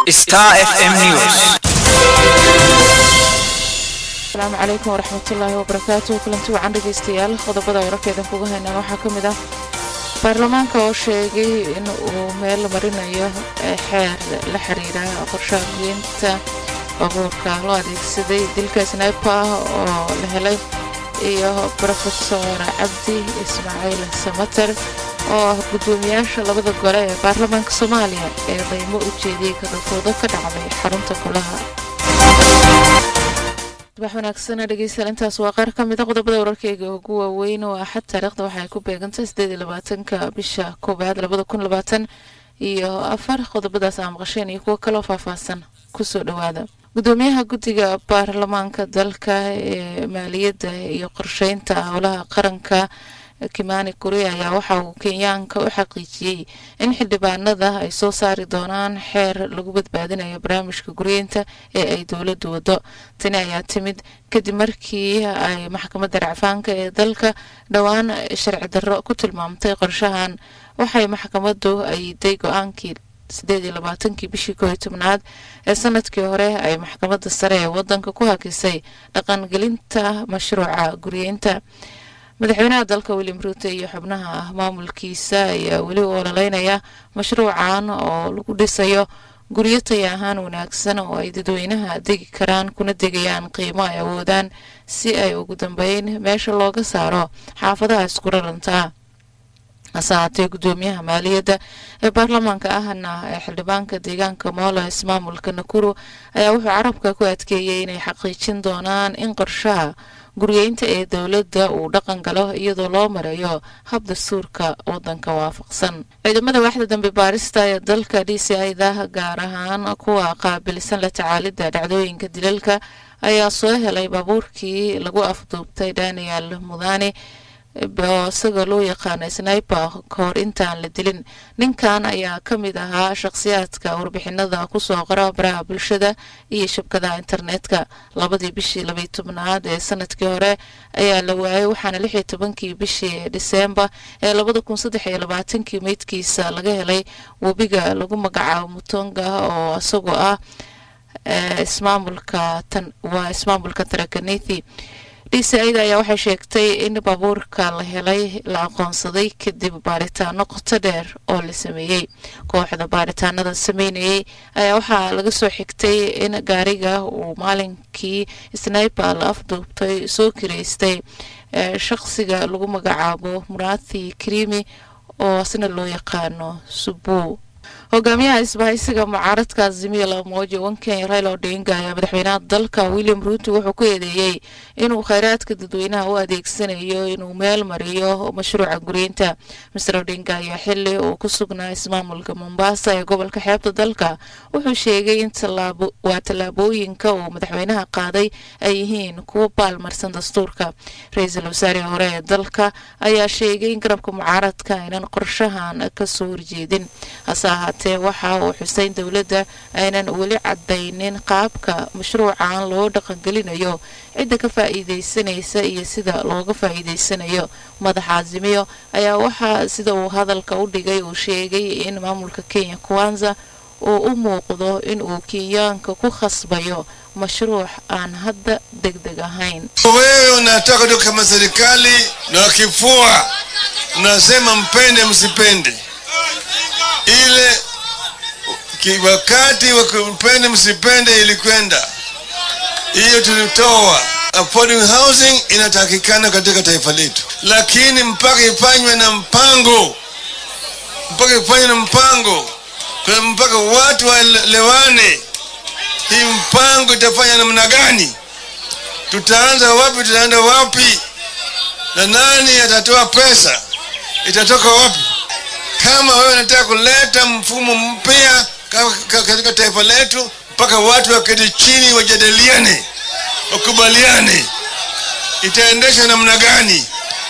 Star FM News. asalaamu calaykum waraxmatullaahi wabarakaatu kulanti wacan dhegaystayaal qodobada wararkeedan kuga haynaan waxaa ka mid ah baarlamaanka oo sheegay in uu meel marinayo xeer la xiriira qorshaha geynta baabuurka loo adeegsaday dilka snaipa oo la helay iyo rofesor cabdi ismaaciil samater oo ah guddoomiyaasha labada gole ee baarlamaanka soomaaliya ee daymo u jeediyey kadafoodo ka dhacday xarunta golaha subax wanaagsana dhegeystayaal intaas waa qaar ka mid a qodobada wararkeyga ugu waaweyn oo axad taariikhda waxay ku beegantay sideed iyo labaatanka bisha koobaad labada kun labaatan iyo afar qodobadaas aa maqasheen iyo kuwo kaloo faahfaahsan kusoo dhowaada guddoomiyaha guddiga baarlamaanka dalka ee maaliyadda iyo qorsheynta howlaha qaranka kimani kuri ayaa waxa uu kenyaanka u xaqiijiyey in xildhibaanada ay soo saari doonaan xeer lagu badbaadinayo barnaamijka guryeynta ee ay dowladdu wado tani ayaa timid kadib markii ay maxkamadda racfaanka ee dalka dhowaan sharci darro ku tilmaamtay qorshahan waxay maxkamaddu ayiday go-aankii sideed iyo labaatankii bishii koo iyo tobnaad ee sanadkii hore ay maxkamadda sare ee wadanka ku hakisay dhaqangelinta mashruuca guryeynta madaxweynaha dalka william ruute iyo xubnaha maamulkiisa ayaa weli u ololeynaya mashruucan oo lagu dhisayo guryo taya ahaan wanaagsan oo ay dadweynaha degi karaan kuna degayaan qiimo ay awoodaan si ay ugu dambeyn meesha looga saaro xaafadaha isku rarantaa hase haatee guddoomiyaha maaliyadda ee baarlamaanka ahna ee xildhibaanka deegaanka mooles maamulka nakuru ayaa wuxuu carabka ku adkeeyey inay xaqiijin doonaan in qorshaha guryeynta ee dowladda uu dhaqan galo iyadoo loo marayo hab dastuurka wadanka waafaqsan ciidamada waaxda dambe baarista ee dalka d c ida gaar ahaan kuwa qaabilsan la tacaalidda dhacdooyinka dilalka ayaa soo helay baabuurkii lagu afduubtay daniel mudane oo isaga loo yaqaana sniper kahor intaan la dilin ninkan ayaa ka mid ahaa shakhsiyaadka warbixinada kusoo qora baraha bulshada iyo shabkadaha internetka labadii bishii labaiy tobnaad ee sanadkii hore ayaa la waayay waxaana lix iyo tobankii bishii diseembar ee labada kun saddex iyo labaatankii meydkiisa laga helay webiga lagu magacaabo mutonga oo isagoo ah ismaamulka waa ismaamulka tarakanithi dcida ayaa waxay sheegtay in baabuurka la helay la aqoonsaday kadib baaritaano qoto dheer oo la sameeyey kooxda baaritaanada sameynayay ayaa waxaa laga soo xigtay in gaariga uu maalinkii sniper la afduubtay soo kireystay shaqsiga lagu magacaabo murathi krimi oo asna loo yaqaano subu hogaamiyaha isbahaysiga mucaaradka azimiya lamoja wan kenya raila odinga ayaa madaxweynaha dalka william ruuto wuxuu ku eedeeyey inuu kheyraadka dadweynaha u adeegsanayo inuu meel mariyo mashruuca guryeynta master odinga ayaa xili uu ku sugnaa ismaamulka mombasa ee gobolka xeebta dalka wuxuu sheegay in waa tallaabooyinka uu madaxweynaha qaaday ay yihiin kuwo baalmarsan dastuurka ra-iisul wasaare hore ee dalka ayaa sheegay in garabka mucaaradka aynan qorshahan kasoo horjeedin hase ahaatee waxa uu xuseyn dowladda aynan weli cadaynin qaabka mashruucan loo dhaqangelinayo cidda ka faa'iidaysanaysa iyo sida looga faa'iidaysanayo madaxa azimiyo ayaa waxaa sida uu hadalka u dhigay uu sheegay in maamulka kenya kwanza uu u muuqdo in uu kenyaanka ku khasbayo mashruuc aan hadda deg deg ahayn wewe unataka tu kama serikali na kifua mnasema mpende msipende ile wakati wakupende msipende ilikwenda hiyo tulitoa affordable housing inatakikana katika taifa letu lakini mpaka ifanywe na mpango mpaka ifanywe na mpango mpaka watu waelewane hii mpango itafanya namna gani tutaanza wapi tutaenda wapi na nani atatoa pesa itatoka wapi kama wewe unataka kuleta mfumo mpya katika taifa letu mpaka watu waketi chini wajadiliane wakubaliane itaendesha namna gani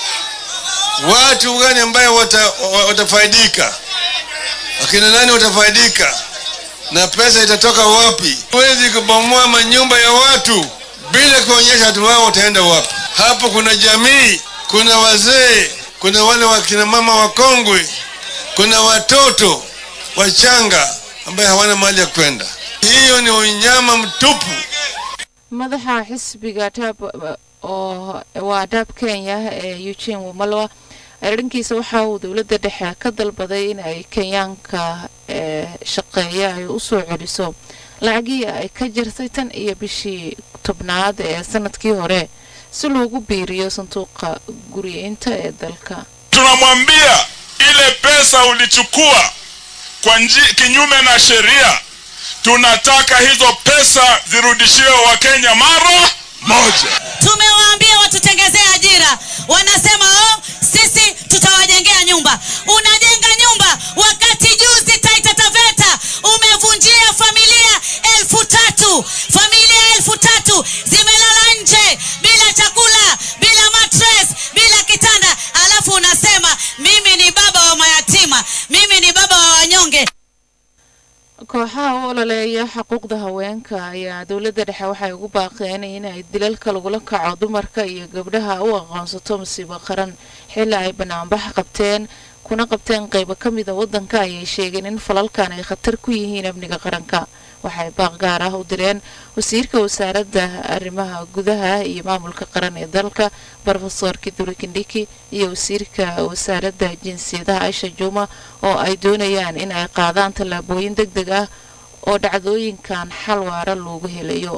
watu gani ambayo wata, watafaidika akina nani watafaidika na pesa itatoka wapi huwezi kubomoa manyumba ya watu bila kuonyesha watu wao wataenda wapi hapo kuna jamii kuna wazee kuna wale wakina mama wakongwe kuna watoto wachanga ambaye hawana mahali ya kwenda Hiyo ni unyama mtupu. madaxa xisbiga dab oo waa daab kenya ee eugene wamalwa dhankiisa waxa uu dowladda dhexe ka dalbaday in ay kenyaanka ee shaqeeya ay usoo celiso lacagii ay ka jirtay tan iyo bishii tobnaad ee sanadkii hore si loogu biiriyo sanduuqa guriyeynta ee dalka tunamwambia ile pesa ulichukua kwa nji- kinyume na sheria tunataka hizo pesa zirudishiwe wakenya mara moja tumewaambia watutengezee ajira wanasema oh, sisi tutawajengea nyumba unajenga nyumba wakati juzi taita taveta umevunjia familia elfu tatu familia elfu tatu zimelala nje bila chakula bila matres bila kitanda alafu unasema mimi ni baba wa mayatima mimi ni baba wa wanyonge kooxaha u ololeeya xuquuqda haweenka ayaa dowladda dhexe waxay ugu baaqeen in ay dilalka lagula kaco dumarka iyo gabdhaha u aqoonsato masiibo qaran xilli ay banaanbax qabteen kuna qabteen qaybo ka mida waddanka ayay sheegeen in falalkan ay khatar ku yihiin amniga qaranka waxay baaq gaar ah u direen wasiirka wasaaradda arrimaha gudaha iyo maamulka qaran ee dalka brofesor kiduri kindhiki iyo wasiirka wasaaradda jinsiyadaha aisha juma oo ay doonayaan in ay qaadaan tallaabooyin deg deg ah oo dhacdooyinkan xal waara loogu helayo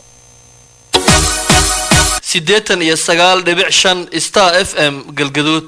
siddeetan iyo sagaal dhibic shan star f m galgaduud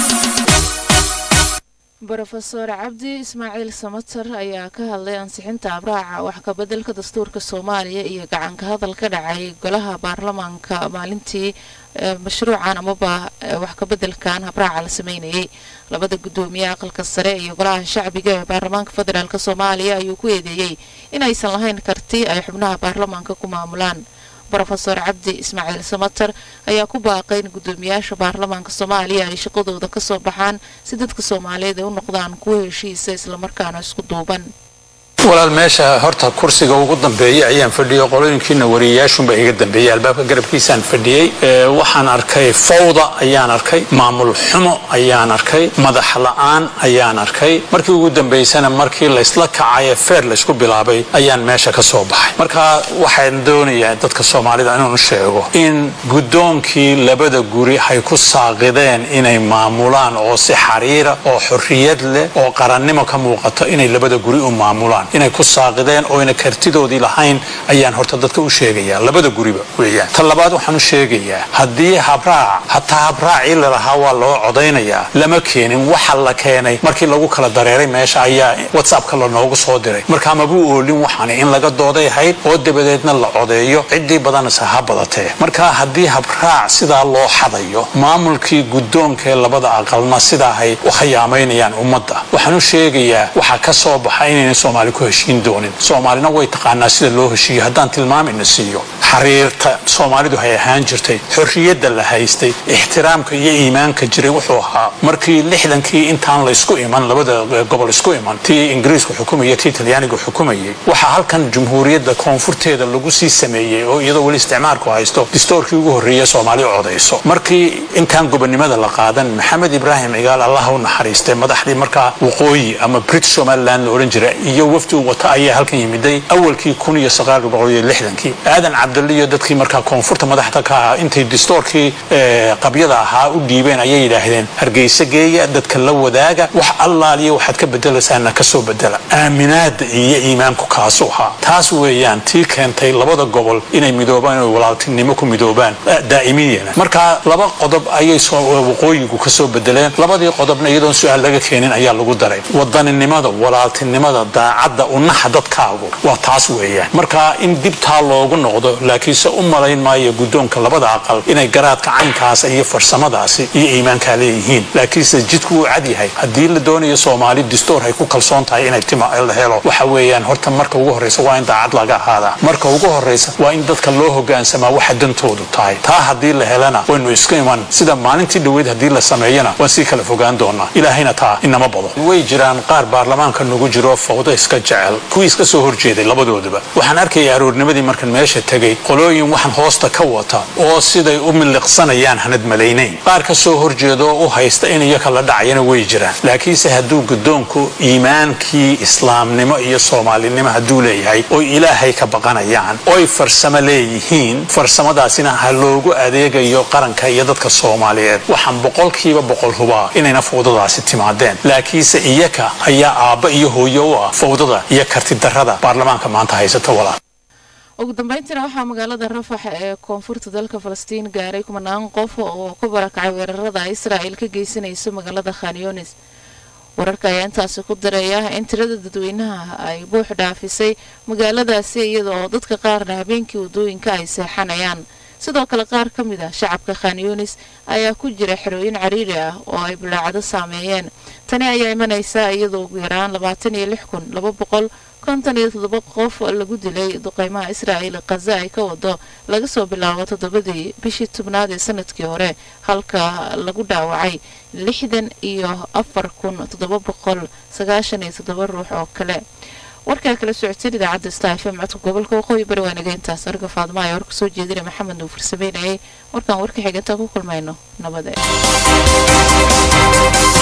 brofesor cabdi ismaaciil samater ayaa ka hadlay ansixinta abraaca wax kabeddelka dastuurka soomaaliya iyo gacanka hadal ka dhacay golaha baarlamaanka maalintii ee mashruucan amaba ee wax kabeddelkan habraaca la sameynayay labada guddoomiye aqalka sare iyo golaha shacbiga ee baarlamaanka federaalk soomaaliya ayuu ku eedeeyey inaysan lahayn karti ay xubnaha baarlamaanka ku maamulaan brofesor cabdi ismaaciil samater ayaa ku baaqay in guddoomiyaasha baarlamaanka soomaaliya ay shaqadooda ka soo baxaan si dadka soomaaliyeed ay u noqdaan kuwo heshiisa islamarkaana isku duuban walaal meesha horta kursiga ugu dambeeyay ayaan fadhiyay qolooyinkiina wariyayaashunba iga dambeeyey albaabka garabkiisaan fadhiyey Ee, waxaan arkay fawda ayaan arkay maamul xumo ayaan arkay madax la'aan ayaan arkay markii ugu dambaysana markii laysla kacay ee feer laysku bilaabay ayaan meesha ka soo baxay marka waxaan doonayaa dadka soomaalida inaan u sheego in guddoonkii labada guri ay ku saaqideen inay maamulaan oo si xariira oo xorriyad leh oo qarannimo ka muuqato inay labada guri u maamulaan inay ku saaqideen oo ayna kartidoodii lahayn ayaan horta dadka u sheegayaa labada guriba weeyaan ta labaad waxaan u sheegayaa haddii habraac hataa habraacii lalahaa waa loo codaynayaa lama keenin waxa la keenay markii lagu kala dareeray meesha ayaa whatsappka lanoogu soo diray marka mabuu oolin waxaani in laga dooday ahayd oo dabadeedna la codeeyo ciddii badanase ha badatee marka haddii habraac sidaa loo xadayo maamulkii guddoonkee labada aqalna sidaahay u khiyaamaynayaan ummadda waxaan u sheegayaa waxaa ka soo baxa inayna soomaali ku heshiin doonin soomaalina way taqaanaa sida loo heshiiyo haddaan tilmaamina siiyo xariirta soomaalidu hay ahaan jirtay xorriyadda la haystay ixtiraamka iyo iimaanka jiray wuxuu ahaa markii lixdankii intaan laysku iman labada gobol isku iman tii ingiriisku xukumaya tii talyaanigu xukumayay waxaa halkan jumhuuriyadda koonfurteeda lagu sii sameeyey oo iyadoo weli isticmaalku haysto distoorkii ugu horreeya soomaali codayso markii intaan gobonimada la qaadan maxamed ibraahim cigaal allah u naxariistay madaxdii markaa waqooyi ama brit somaliland la odhan jira iyo wafdi uu wata ayaa halkan yimiday awalkii kun iyo sagaal boqol iyo lixdankii aadan cabdalli iyo dadkii markaa koonfurta madaxda ka ahaa intay distoorkii eh, qabyada ahaa u dhiibeen ayay yidhaahdeen hargeysa geeya dadka la wadaaga wax allaaliya waxaad ka bedelaysaana ka soo bedela aaminaada iyo iimaanku kaasu ahaa taas weeyaan tii keentay labada gobol inay midoobaan oo walaaltinimo ku midoobaan eh, daa'imiyana marka laba qodob ayay soo waqooyigu ka soo bedeleen labadii qodobna iyadoon su-aal laga keenin ayaa lagu daray wadaninimada walaaltinimada daacadda unaxa dadkaagu waa taas weeyaan marka in dibtaa loogu noqdo laakiinse u malayn maayo guddoonka labada aqal inay garaadka caynkaas iyo farsamadaasi iyo iimaankaa leeyihiin laakiinse jidku wuu cad yahay haddii la doonayo soomaali distoor ay ku kalsoon tahay inay tima la helo waxa weeyaan horta marka ugu horreysa waa in daacad laga ahaadaa marka ugu horreysa waa in dadka loo hogaansamaa waxa dantoodu tahay taa haddii la helana waynu iska iman sida maalintii dhoweyd haddii la sameeyana waan sii kala fogaan doonaa ilaahayna taa inama bado way jiraan qaar baarlamaanka nagu jiro fawdo iska jecel kuwii iska soo horjeeday labadooduba waxaan arkaya aroornimadii markan meesha tegay qolooyin waxaan hoosta ka wata oo siday u miliqsanayaan hanad malaynayn qaar ka soo horjeeda oo u haysta in iyaka la dhacayana way jiraan laakiinse hadduu guddoonku iimaankii islaamnimo iyo soomaalinimo hadduu leeyahay oy ilaahay ka baqanayaan oy farsamo leeyihiin farsamadaasina ha loogu adeegayo qaranka iyo dadka soomaaliyeed waxaan boqolkiiba boqol hubaa inayna fawdadaasi timaadeen laakiinse iyaka ayaa aabba iyo hooyo u ah fawdada iyo kartidarrada baarlamaanka maanta haysata walaal ugu dambeyntiina waxaa magaalada rafax ee koonfurta dalka falastiin gaaray kumanaan qof oo ku barakacay weerarada israa'il ka geysanayso magaalada khanyonis wararka ayaa intaasi ku daraya in tirada dadweynaha ay buux dhaafisay magaaladaasi iyadoo dadka qaarna habeenkii wadooyinka ay seexanayaan sidoo kale qaar ka mid ah shacabka khanyonis ayaa ku jira xerooyin cariiri ah oo ay bulaacado saameeyeen tani ayaa imanaysa iyadoo ugu yaraan labaatan iyo lix kun laba boqol konton iyo toddoba qof lagu dilay duqeymaha israa'il khaza ay ka wado laga soo bilaabo toddobadii bishii tobnaad ee sanadkii hore halka lagu dhaawacay lixdan iyo afar kun toddoba boqol sagaashan iyo toddoba ruux oo kale warkaa kala socoteen idaacadda star fm codka gobolka waqooyi bari waa naga intaas arga faadma ayaa war kusoo jeedinay maxamed nuufur sameynayay warkaan warka xiganta ku kulmayno nabade